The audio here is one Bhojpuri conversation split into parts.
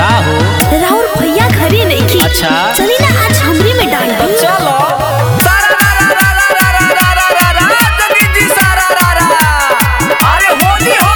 का हो राहुल भैया घरे नहीं की अच्छा। चली ना आज हमरी में डाल दी चलो अरे होली हो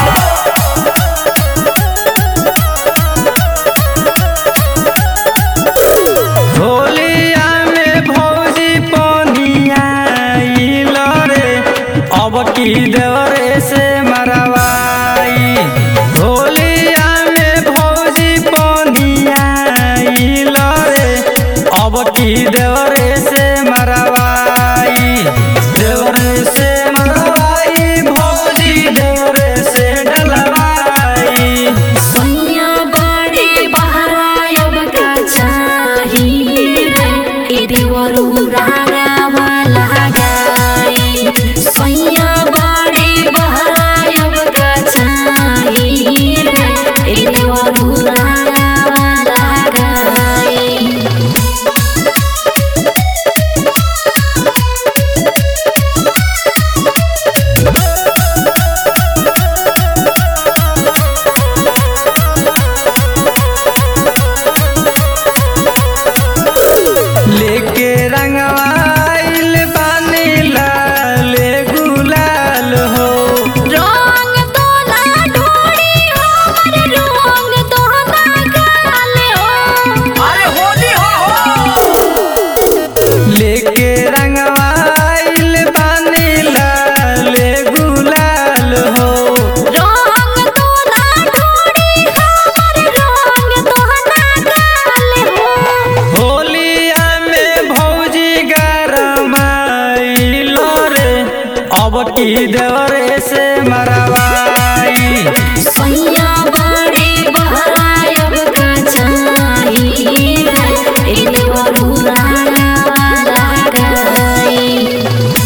होलिया में भौजी पनिया रे अब की देवरे से मरवाई होलिया में भौजी पनिया रे अब की देवरे से मरवाई देवरे से मरवाई भौजी देवरे से डलवाई सैया बड़े बहरायब का चाहिए रे ए देवरू रागा वाला गाई सैया बड़े बहरायब का चाहिए रे ए देवरू रागा वाला गाई लेके रंगवाइल बानी लाल गुलाल हो रंग तो ना ढोड़ी हमर रंग तो ना गाले हो अरे होली हो लेके रंगवाइल बानी लाल गुलाल हो रंग तो ना ढोड़ी हमर रंग तो ना गाले हो होलिया में भौजी गरमाइल रे अब की देवरे से मरवाई सैया बड़े बहरायब का चाहिए रे ए देवरू रागा वाला गाई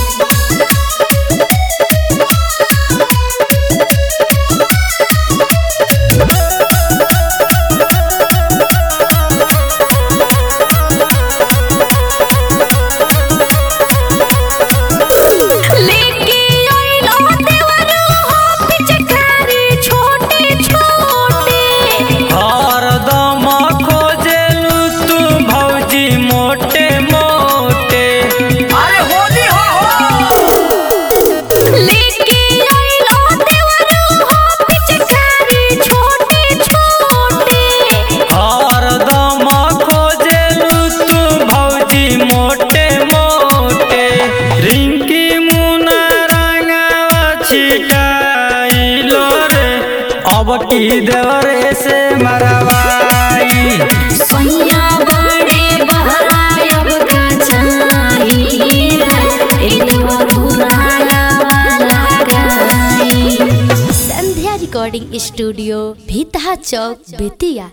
लेके आइलो देवरू हो पिचकारी छोटे छोटे हरदम खोजेलू तू भौजी मोटे मोटे अरे होली हो लेके आइलो देवरू हो पिचकारी छोटे छोटे हरदम खोजेलू तू भौजी मोटे मोटे रिंकी मुना रंगावा छिटाइलो रे अब की देवरे से मरवाई सैया बड़े बहरायब का चाहिए रे ए देवरू रागा वाला गाई संध्या रिकॉर्डिंग स्टूडियो भीतहा चौक बेतिया